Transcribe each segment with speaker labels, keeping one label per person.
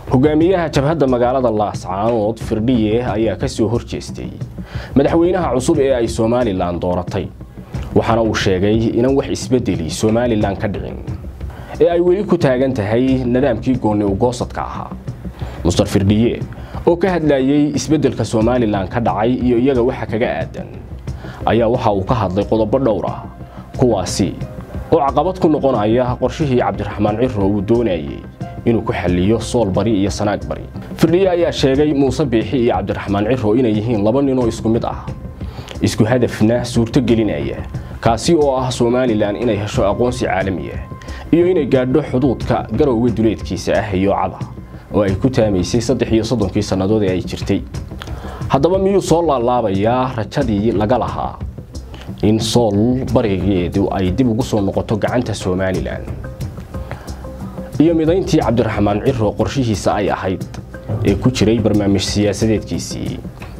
Speaker 1: hogaamiyaha jabhadda magaalada laascaanood firdhiye ayaa ka soo horjeestay madaxweynaha cusub ee ay somalilan dooratay waxaana uu sheegay inaan wax isbedeli somalilan ka dhicin ee ay weli ku taagan tahay nidaamkii goonni ugoosadka ahaa muster firdhiye oo ka hadlayay isbeddelka somalilan ka dhacay iyo iyaga waxa kaga aadan ayaa waxa uu ka hadlay qodobo dhowr ah kuwaasi oo caqabad ku noqonaya qorshihii cabdiraxmaan ciro uu doonayay inuu ku xalliyo sool bari iyo sanaag bari firdhiye ayaa sheegay muuse biixi iyo cabdiraxmaan ciro inay yihiin laba nin oo isku mid ah isku hadafna suurto gelinaya kaasi oo ah somalilan inay hesho aqoonsi caalami ah iyo inay gaadho xuduudka garowga duleedkiisa ah iyo cada oo ay ku taamaysay saddex iyo soddonkii sannadood ee ay jirtay haddaba miyuu soo laalaabayaa rajadii laga lahaa in sool barigeedu ay dib ugu soo noqoto gacanta somalilan iyo midayntii cabdiraxmaan ciro qorshihiisa ay ahayd ee ku jiray barnaamij siyaasadeedkiisii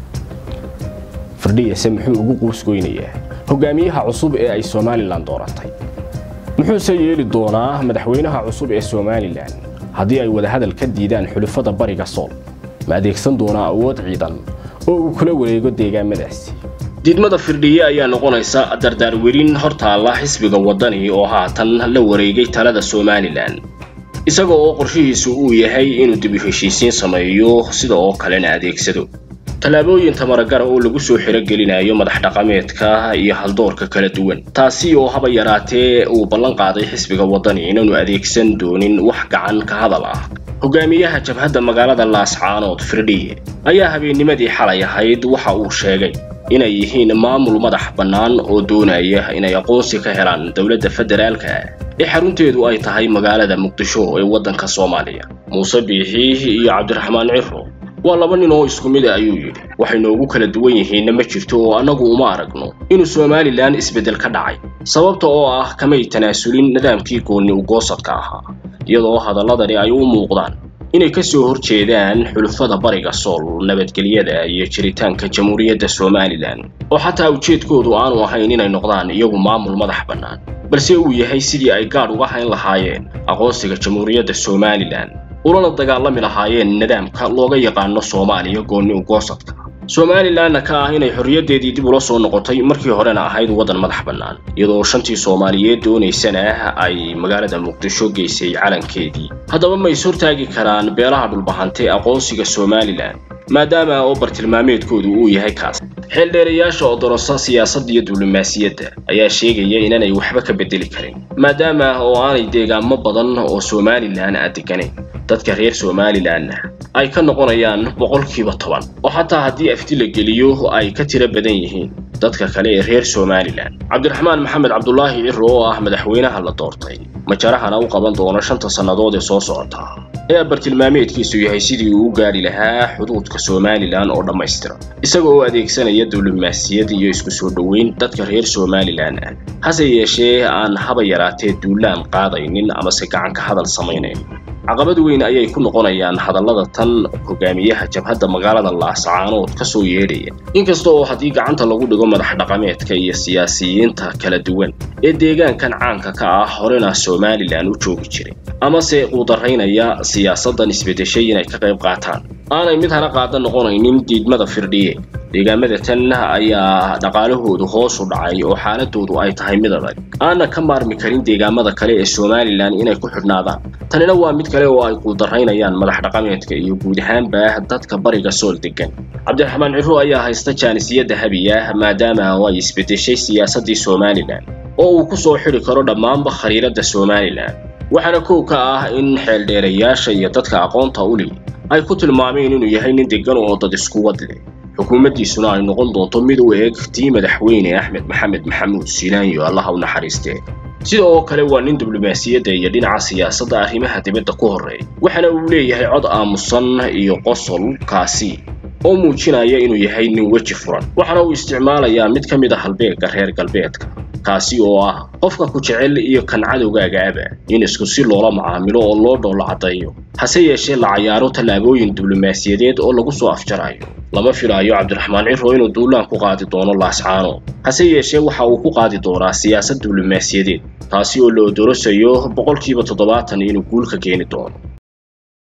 Speaker 1: firdhiyase muxuu ugu quusgoynayaa hogaamiyaha cusub ee ay somalilan dooratay muxuuse yeeli doonaa madaxweynaha cusub ee somalilan haddii ay wadahadal ka diidaan xulufada bariga sool ma adeegsan doonaa awood ciidan oo uu kula wareego deegaamadaasi diidmada firdhiye ayaa noqonaysa dardaarwerin hortaalla xisbiga waddani oo haatan la wareegay talada somalilan isaga oo qorshihiisu uu yahay inuu dib u heshiisiin sameeyo sida oo kalena adeegsado tallaabooyin tamaragara oo lagu soo xirogelinayo madax dhaqameedka iyo haldoorka kala duwan taasi oo haba yaraatee uu ballan qaaday xisbiga waddani inaanu adeegsan doonin wax gacan ka hadal ah hogaamiyaha jabhadda magaalada laascaanood firdhiye ayaa habeennimadii xalay ahayd waxa uu sheegay inay yihiin maamul madax bannaan oo doonaya inay aqoonsi ka helaan dowladda federaalka ee xarunteedu ay tahay magaalada muqdisho ee waddanka soomaaliya muuse biixi iyo cabdiraxmaan ciro waa laba nin oo isku mid a ayuu yidhi waxay noogu kala duwan yihiinna ma jirto oo annagu uma aragno inuu somalilan isbeddel ka dhacay sababta oo ah kamay tanaasulin nidaamkii goonni ugoosadka ahaa iyadoo hadalladani ay u muuqdaan inay ka soo horjeedaan xulufada bariga sool nabadgelyada iyo jiritaanka jamhuuriyadda somalilan oo xataa ujeedkoodu aanu ahayn inay noqdaan iyagu maamul madax bannaan balse uu yahay sidii ay gaadh uga hayn lahaayeen aqoonsiga jamhuuriyadda somalilan ulana dagaalami lahaayeen nidaamka looga yaqaano soomaaliya goonni ugoosadka somalilanna ka ah inay xorriyaddeedii dib ula soo noqotay markii horena ahayd waddan madax bannaan iyadoo shantii soomaaliyeed doonaysana ay magaalada muqdisho geysay calankeedii haddaba ma is hortaagi karaan beelaha dhulbahante aqoonsiga somalilan maadaama oo bartilmaameedkoodu uu yahay kaas xeeldheerayaasha oo dorosa siyaasadda iyo diblomaasiyadda ayaa sheegaya inaanay waxba ka beddeli karin maadaama oo aanay deegaamo badan oo somalilan a deganayn dadka reer somalilanna ay ka noqonayaan boqolkiiba toban oo xataa haddii afti la geliyo ay ka tiro badan yihiin dadka kale ee reer somalilan cabdiraxmaan maxamed cabdulaahi ciro oo ah madaxweynaha la doortay majarahana u qaban doono shanta sannadood ee soo socota ayaa bartilmaameedkiisu yahay sidii uu u gaadhi lahaa xuduudka somalilan oo dhammaystira isaga oo adeegsanaya diblomaasiyad iyo isku soo dhoweyn dadka reer somalilan ah hase yeeshee aan haba yaraatee duulaan qaadaynin amase gacan ka hadal samaynayn caqabad weyn ayay ku noqonayaan hadallada tan hogaamiyaha jabhadda magaalada laascaanood ka soo yeedhaya inkasta oo haddii gacanta lagu dhigo madax dhaqameedka iyo siyaasiyiinta kala duwan ee deegaankan caanka ka ah horena somalilan u joogi jiray amase quudaraynaya siyaasaddan isbeddeshay inay ka qayb qaataan aanay mid hana qaada noqonaynin diidmada firdhiye deegaamada tan ayaa dhaqaalahoodu hoos u dhacay oo xaaladoodu ay tahay mid adag aana ka maarmi karin deegaamada kale ee somalilan inay ku xidhnaadaan tanina waa mid kale oo ay quudaraynayaan madax dhaqameedka iyo guud ahaanba dadka bariga sool degan cabdiraxmaan ciro ayaa haysta jaanisiyadda habiya maadaama oo ay isbeddeshay siyaasaddii somalilan oo uu ku soo xidhi karo dhammaanba khariiradda somalilan waxaana kow ka ah in xeeldheerayaasha iyo dadka aqoonta u leh ay ku tilmaameen inuu yahay nin degan oo dad isku wad leh xukuumaddiisuna ay noqon doonto mid u eeg tii madaxweyne axmed maxamed maxamuud siinaanyo allaha u naxariistee sida oo kale waa nin diblomaasiyadda iyo dhinaca siyaasadda arrimaha dibadda ku horreeya waxaana uu leeyahay cod aamusan iyo qosol kaasi oo muujinaya inuu yahay nin weji furan waxaana uu isticmaalayaa mid ka mid a halbeegga reer galbeedka kaasi oo ah qofka ku jecel iyo kan cadowgaagaaba in isku si loola macaamilo oo loo dhoolo caddeeyo hase yeeshee la cayaaro tallaabooyin diblomaasiyadeed oo lagu soo afjarayo lama filaayo cabdiraxmaan ciro inuu duulaan ku qaadi doono laascaano hase yeeshee waxa uu ku qaadi doonaa siyaasad diblomaasiyadeed taasi oo la odorosayo boqolkiiba toddobaatan inuu guul ka keeni doono